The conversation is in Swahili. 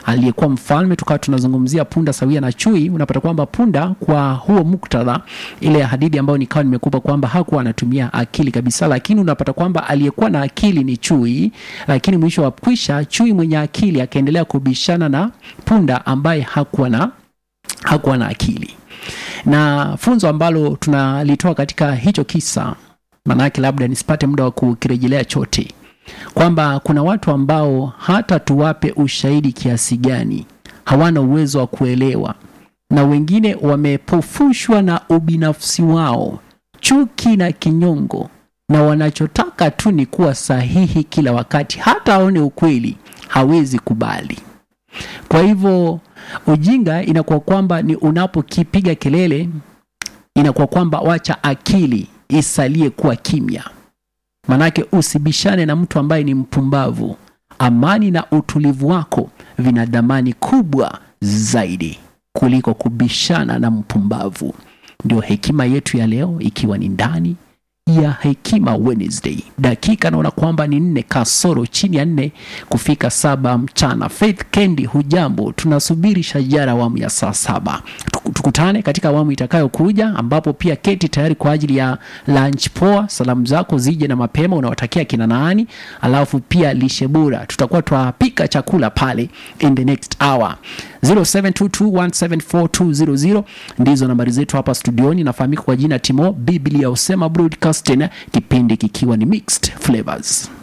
aliyekuwa mfalme, tukawa tunazungumzia punda sawia na chui. Unapata kwamba punda, kwa huo muktadha, ile hadithi ambayo nikawa nimekupa kwamba hakuwa anatumia akili kabisa, lakini unapata kwamba aliyekuwa na akili ni chui, lakini mwisho wa kwisha chui mwenye akili akaendelea kubishana na punda ambaye hakuwa na hakuwa na akili. Na funzo ambalo tunalitoa katika hicho kisa, maanake labda nisipate muda wa kukirejelea chote, kwamba kuna watu ambao hata tuwape ushahidi kiasi gani hawana uwezo wa kuelewa, na wengine wamepofushwa na ubinafsi wao, chuki na kinyongo, na wanachotaka tu ni kuwa sahihi kila wakati, hata aone ukweli hawezi kubali. Kwa hivyo ujinga inakuwa kwamba ni unapokipiga kelele, inakuwa kwamba wacha akili isalie kuwa kimya, manake usibishane na mtu ambaye ni mpumbavu. Amani na utulivu wako vina dhamani kubwa zaidi kuliko kubishana na mpumbavu. Ndio hekima yetu ya leo, ikiwa ni ndani ya Hekima Wednesday. Dakika naona kwamba ni nne kasoro chini ya nne kufika saba mchana. Faith Kendi, hujambo? Tunasubiri shajara awamu ya saa saba. Tuku- Tukutane katika awamu itakayokuja, ambapo pia keti tayari kwa ajili ya lunch poa. Salamu zako zije na mapema, unawatakia kina nani? Alafu pia lishe bora, tutakuwa twapika chakula pale in the next hour. 0722174200 ndizo nambari zetu hapa studioni. Nafahamika kwa jina Timo Biblia Usema Broadcasting, kipindi kikiwa ni Mixed Flavors.